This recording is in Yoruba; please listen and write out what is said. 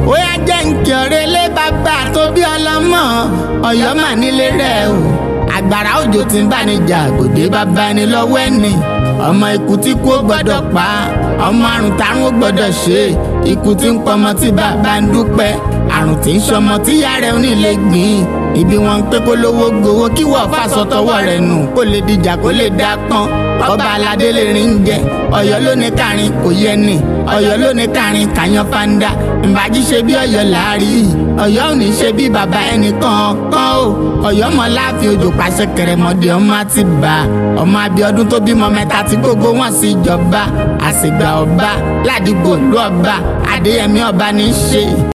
ó yá jẹ́ nkì ọ̀rẹ́ lé bàbá tó bí ọlọ́mọ ọ̀yọ́ mà nílé rẹ̀ o àgbàrá òjò tí ń bá ní jà gòdè bàbá ẹni lọ́wọ́ ẹni ọmọ ikú tí kú ó gbọ́dọ̀ pa ọmọ àrùn tárùn ó gbọ́dọ̀ ṣe ikú tí ń pọmọ tí bàbá ń dúpẹ́ àrùn tí ń ṣọmọ tí ìyá rẹ̀ ò ní lè gbìn ibi wọn ń pé kó lówó gbowó kí wọ́n fàṣọ tọwọ́ rẹ̀ nù kó lè dìjà kó lè dá pọ́n ọba aládé lè rìn jẹ ọ̀yọ́ ló ní kárin kò yẹ ni ọ̀yọ́ ló ní kárin kàyàn fanda ìbàjí ṣe bí ọ̀yọ́ láàrí ọ̀yọ́ ò ní ṣe bí bàbá ẹnìkan kan o ọ̀yọ́ mọ láàfin òjò pàṣẹ kẹrẹmọdé ọmọ àti bá ọmọ Abíọ́dún tó bímọ mẹ́ta tí gbogbo wọn sì jọba àsìgbà ọba ládìgbò lú ọba Adéyẹmí ọba ní í ṣe.